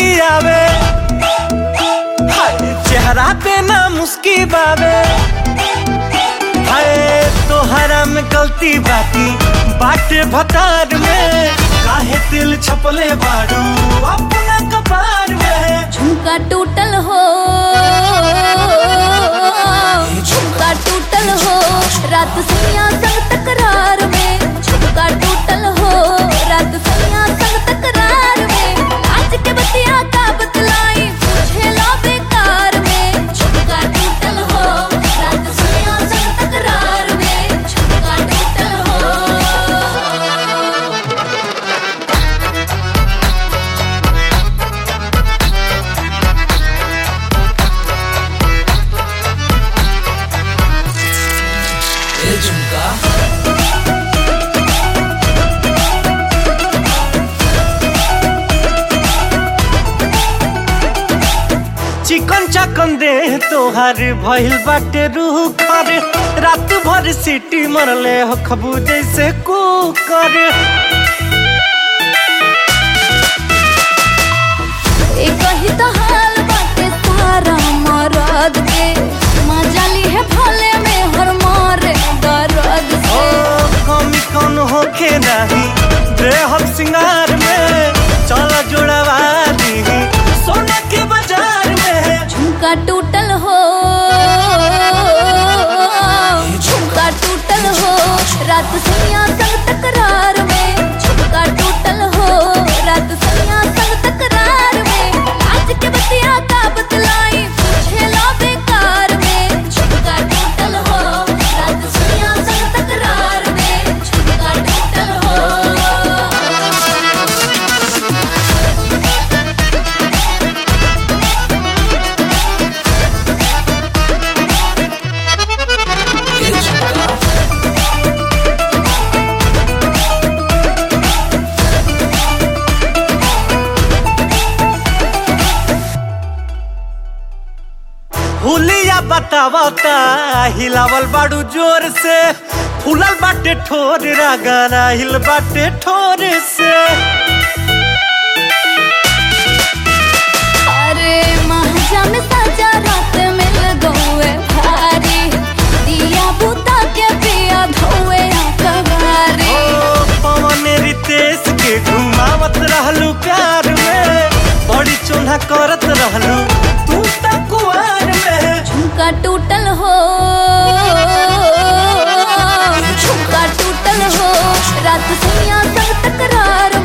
आवे हाय चेहरा पे ना मुस्की बावे हाय तोहरा में गलती बाकी बाटे भतार में काहे दिल छपले बाड़ू अपना कपार में झुमका टूटल हो झुमका टूटल हो रात सैया संग तकरार में झुमका टूटल हो रात सैया संग तकरार में आज के बतिया का बतलाई पूछे ला बेकार में झुमका टूटल हो रात सैया संग तकरार में झुमका टूटल हो ए झुमका चिकन चकन दे तोहार भइल बाटे रूह कर रात भर सीटी मरले हो खबू जैसे कुकर एक ही तो हाल बाटे सारा मरद के मजा ली है भले में हर मारे दर्द ओ से कमी कौन होखे नहीं बेहद सिंगार में चल जोड़वा दी सोना के बाजार में झुमका टूटल हो झुमका टूटल हो रात सैया संग तकरार में झुमका टूटल हो रात सैया संग तकरार में आज के बतिया का बतलाई पूछे ला बेकार में झुमका टूटल हो रात सैया संग तकरार में झुमका टूटल हो ए झुमका हुलिया बतावता हिलावल बाड़ू जोर से फूलल बाटे ठोर रागाना हिल बाटे ठोर से अरे महाजा में साजा रात मिल गए भारी दिया बुता के पिया धोए कबारी ओ पवन रितेश के घुमावत रहलू प्यार में बड़ी चोन्हा करत रहलू तू त कुआर में झुमका टूटल हो झुमका टूटल हो रात सैया संग तकरार